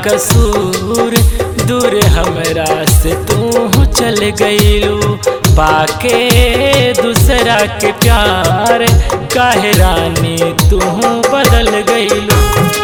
कसूर दूर हमरा से तू चल गईलू पाके दूसरा के प्यार काहे रानी तू बदल गईलू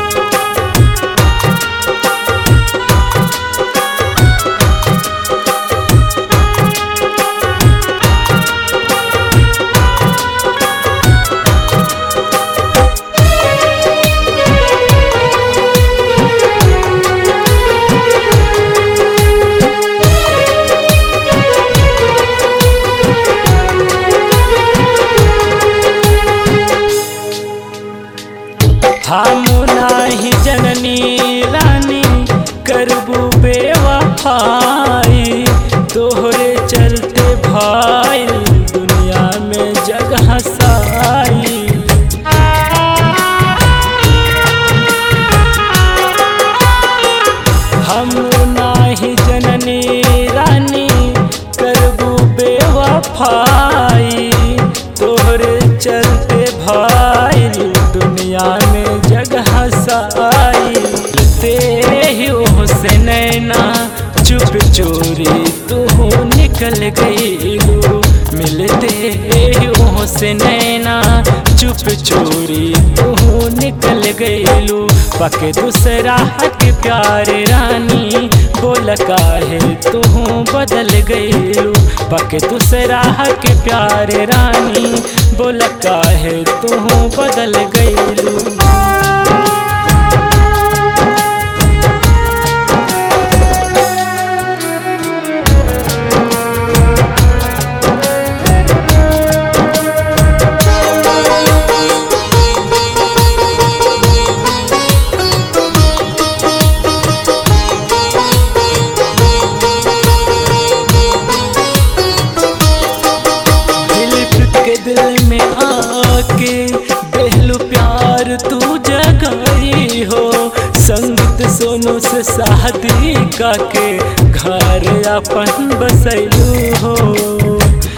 हम नाही जननी रानी करबू बेवफाई तोहरे चलते भाई दुनिया में जगह साई हम नाही जननी रानी करबू बेवफाई तोहरे चलते भाई दुनिया में जगह साई ते ही से नैना चुप चोरी तू निकल गईलू मिलते ही से नैना चुप चोरी तू निकल गईलू पके दूसरा के प्यारे रानी बोल काहे तू बदल गईलू पके दूसरा के प्यारे रानी बोल काहे तू बदल गईलू दिलीप के दिल में आके बेहलू प्यार तू जगाई हो संगीत सोनू से शादी काके घर अपन बसैलू हो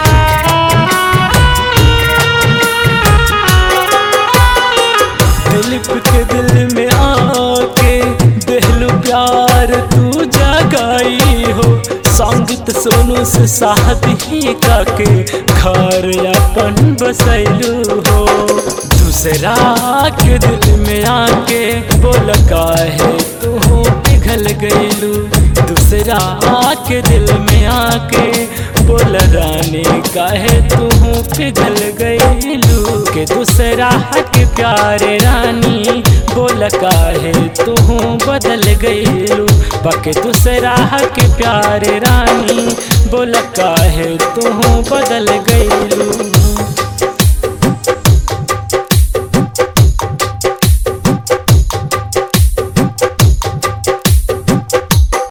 दिलीप के दिल में आके देहलू प्यार तू जगाई हो संगीत सोनू से शादी काके घर अपन बसैलू हो दूसरा के दिल में आके बोल काहे तू पिघल गईलू दूसरा के दिल में आके बोल रानी काहे तू पिघल गईलू के दूसरा के प्यारे रानी बोल काहे तू बदल गईलू पके दूसरा के प्यारे रानी बोल काहे तू बदल गईलू